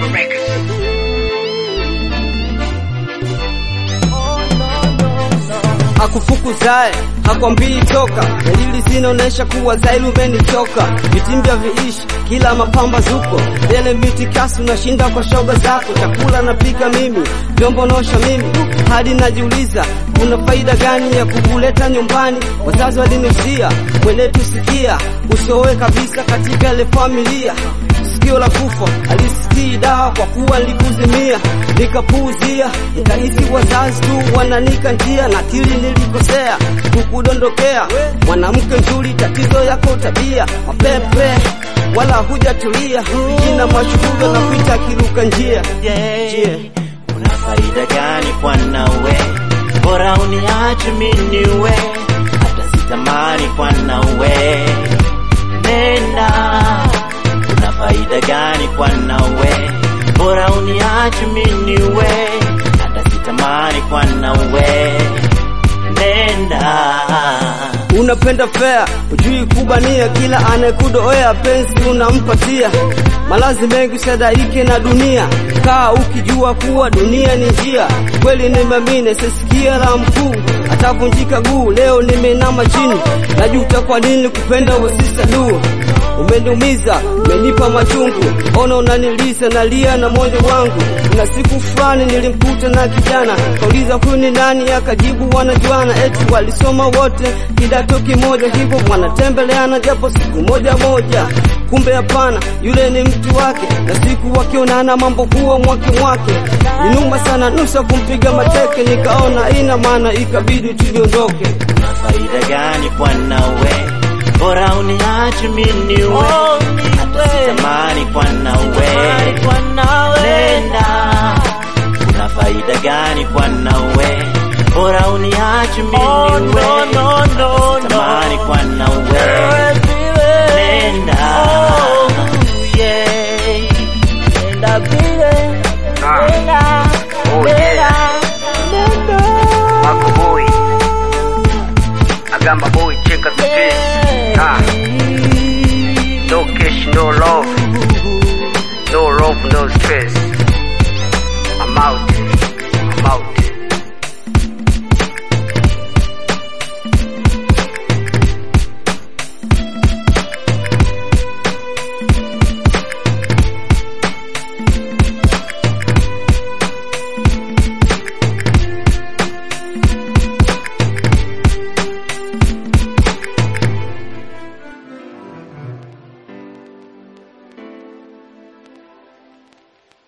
akufukuzae hakwambii toka, dalili zinaonesha kuwa zaili umenichoka. Vitimbya viishi kila mapamba zuko dele miti kasi, unashinda kwa shoga zako. Chakula napika mimi, vyombo nosha mimi, hadi najiuliza kuna faida gani ya kukuleta nyumbani. Wazazi walinihusia mwenetu, sikia usiowe kabisa katika ile familia sikio la kufa alisikii dawa kwa kuwa nilikuzimia, nikapuuzia, nikahisi wazazi tu wananika njia, na kili nilikosea kukudondokea. Mwanamke nzuri, tatizo yako tabia, mapepe wala hujatulia, jina mashuhuda na kuita kiruka njia Yeah. Una faida gani kwa nawe? Bora uniache mimi niwe, hata sitamani kwa nawe. Nenda. Una faida gani kwa nawe? Bora uniache mimi niwe, hata sitamani kwa nawe. Nenda. Unapenda fea, ujui kubania, kila anayekudoea penzi unampatia. Malazi mengi sadaike na dunia, kaa ukijua kuwa dunia ni njia. Kweli nimeamini, sisikia la mkuu atavunjika guu. Leo nimeinama chini, najuta kwa nini kupenda wasisa du Umeniumiza, umenipa machungu, ona unanilisa, nalia na moyo wangu. Na siku fulani nilimkuta na kijana, kauliza huyu ni nani, akajibu wanajuana, eti walisoma wote kidato kimoja, hivyo wanatembeleana japo siku moja moja. Kumbe hapana, yule ni mtu wake, na siku wakionana mambo kuwa mwake mwake. Ninuma sana, nusa kumpiga mateke, nikaona ina maana, ikabidi tuliondoke. Una faida gani kwa nawe? Bora uniache mimi niwe,